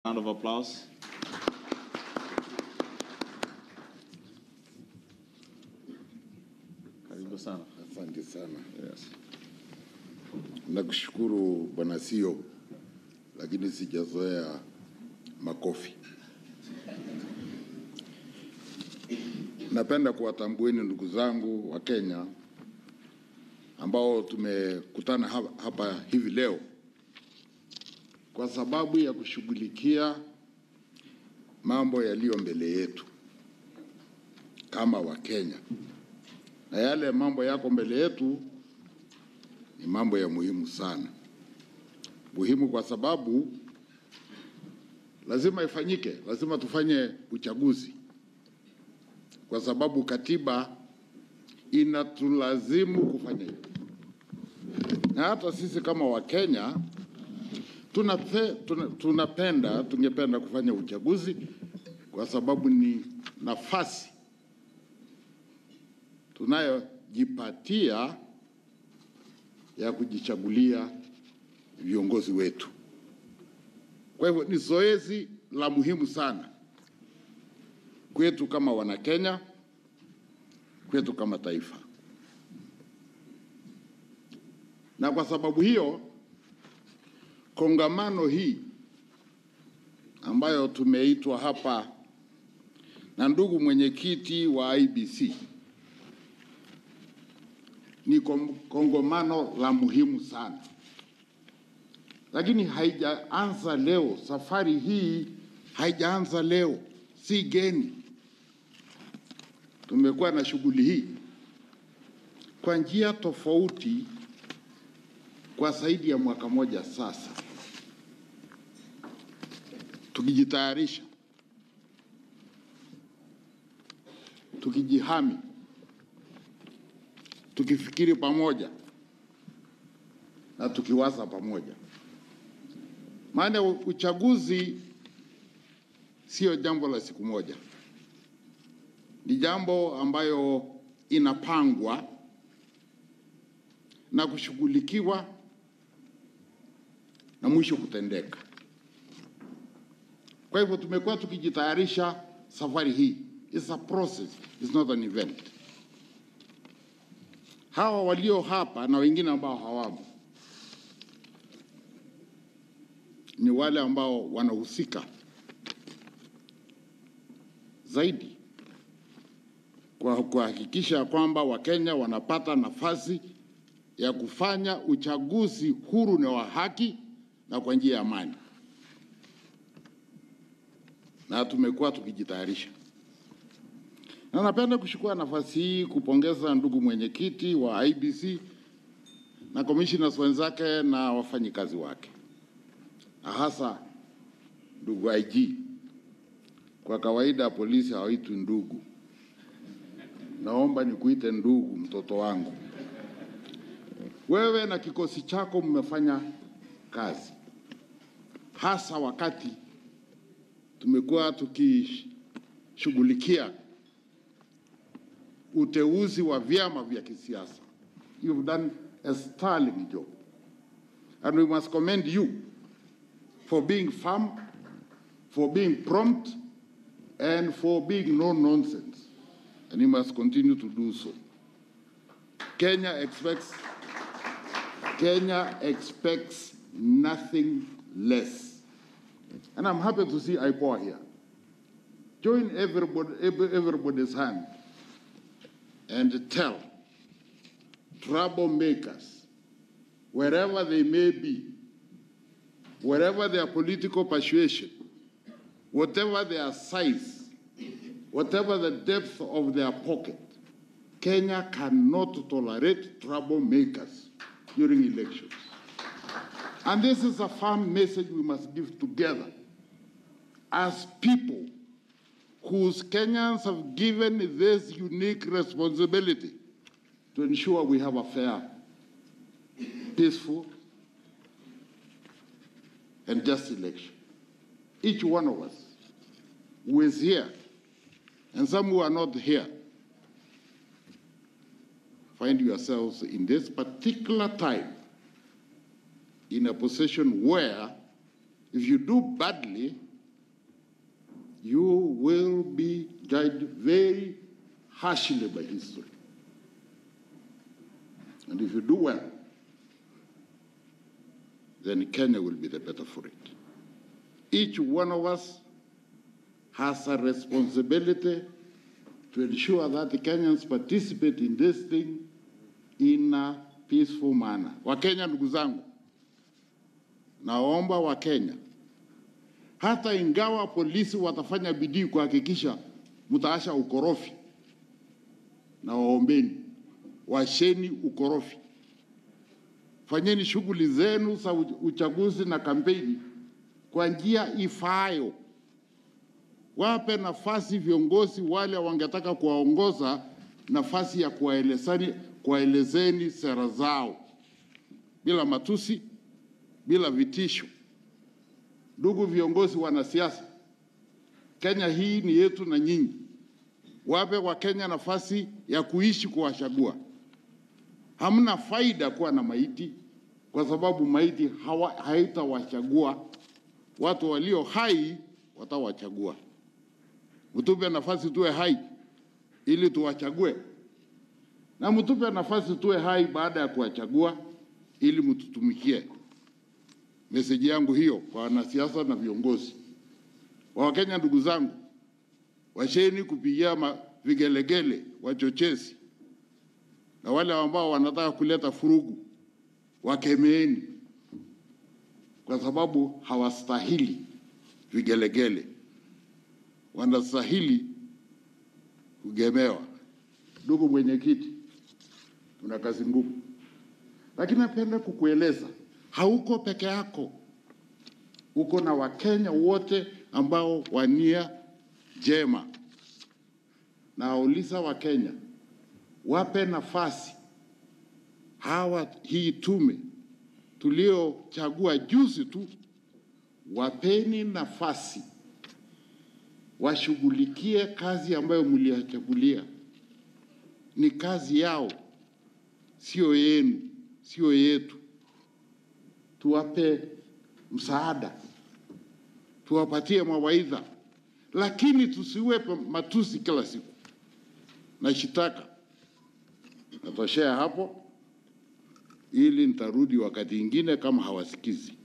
Round of applause. Karibu sana. Asante sana. Yes. Nakushukuru Bwana Sio, lakini sijazoea makofi. Napenda kuwatambueni ndugu zangu wa Kenya ambao tumekutana hapa- hapa hivi leo kwa sababu ya kushughulikia mambo yaliyo mbele yetu kama Wakenya, na yale mambo yako mbele yetu ni mambo ya muhimu sana, muhimu kwa sababu lazima ifanyike, lazima tufanye uchaguzi, kwa sababu katiba inatulazimu kufanya hivyo, na hata sisi kama Wakenya tunape, tuna, tunapenda tungependa kufanya uchaguzi kwa sababu ni nafasi tunayojipatia ya kujichagulia viongozi wetu. Kwa hivyo ni zoezi la muhimu sana kwetu kama Wanakenya, kwetu kama taifa, na kwa sababu hiyo kongamano hii ambayo tumeitwa hapa na ndugu mwenyekiti wa IBC ni kom- kongamano la muhimu sana, lakini haijaanza leo. Safari hii haijaanza leo, si geni. Tumekuwa na shughuli hii kwa njia tofauti kwa zaidi ya mwaka moja sasa, tukijitayarisha, tukijihami tukifikiri pamoja na tukiwaza pamoja. Maana uchaguzi sio jambo la siku moja, ni jambo ambayo inapangwa na kushughulikiwa na mwisho kutendeka. Kwa hivyo tumekuwa tukijitayarisha safari hii. It's a process, it's not an event hawa walio hapa na wengine ambao hawamo ni wale ambao wanahusika zaidi kwa kuhakikisha kwamba Wakenya wanapata nafasi ya kufanya uchaguzi huru na wa haki na kwa njia ya amani, na tumekuwa tukijitayarisha na napenda kuchukua nafasi hii kupongeza ndugu mwenyekiti wa IBC na commissioners wenzake na wafanyikazi wake, na hasa ndugu IG. Kwa kawaida polisi hawaitwi ndugu, naomba nikuite ndugu, mtoto wangu. Wewe na kikosi chako mmefanya kazi, hasa wakati tumekuwa tukishughulikia uteuzi wa vyama vya kisiasa. You've done a sterling job. And we must commend you for being firm, for being prompt, and for being no nonsense. And you must continue to do so. Kenya expects Kenya expects nothing less. And I'm happy to see IPOA here. Join everybody, every- everybody's hand and tell troublemakers, wherever they may be, wherever their political persuasion, whatever their size, whatever the depth of their pocket, Kenya cannot tolerate troublemakers during elections. And this is a firm message we must give together as people whose Kenyans have given this unique responsibility to ensure we have a fair, peaceful, and just election. Each one of us who is here, and some who are not here, find yourselves in this particular time in a position where if you do badly, you will be judged very harshly by history. And if you do well, then Kenya will be the better for it. Each one of us has a responsibility to ensure that the Kenyans participate in this thing in a peaceful manner. Wakenya ndugu zangu, naomba Wakenya, hata ingawa polisi watafanya bidii kuhakikisha mtaasha ukorofi, na waombeni, washeni ukorofi, fanyeni shughuli zenu za uchaguzi na kampeni kwa njia ifaayo. Wape nafasi viongozi wale wangetaka kuwaongoza nafasi ya kuwaelezani kuwaelezeni sera zao bila matusi, bila vitisho. Ndugu viongozi wanasiasa, Kenya hii ni yetu na nyinyi. Wape Wakenya nafasi ya kuishi kuwachagua. Hamna faida kuwa na maiti, kwa sababu maiti hawa- haitawachagua. Watu walio hai watawachagua. Mtupe nafasi tuwe hai ili tuwachague, na mtupe nafasi tuwe hai baada ya kuwachagua ili mtutumikie. Meseji yangu hiyo kwa wanasiasa na viongozi wa Wakenya. Ndugu zangu, washeni kupigia ma- vigelegele wachochezi na wale ambao wanataka kuleta furugu, wakemeeni, kwa sababu hawastahili vigelegele, wanastahili kugemewa. Ndugu mwenyekiti, una kazi ngumu, lakini napenda kukueleza hauko peke yako, uko na Wakenya wote ambao wania jema. Nawauliza Wakenya wape nafasi hawa, hii tume tuliochagua juzi tu, wapeni nafasi washughulikie kazi ambayo mliyachagulia. Ni kazi yao, sio yenu, sio yetu. Tuwape msaada, tuwapatie mawaidha, lakini tusiwe matusi kila siku na shitaka. Natoshea hapo, ili nitarudi wakati ingine kama hawasikizi.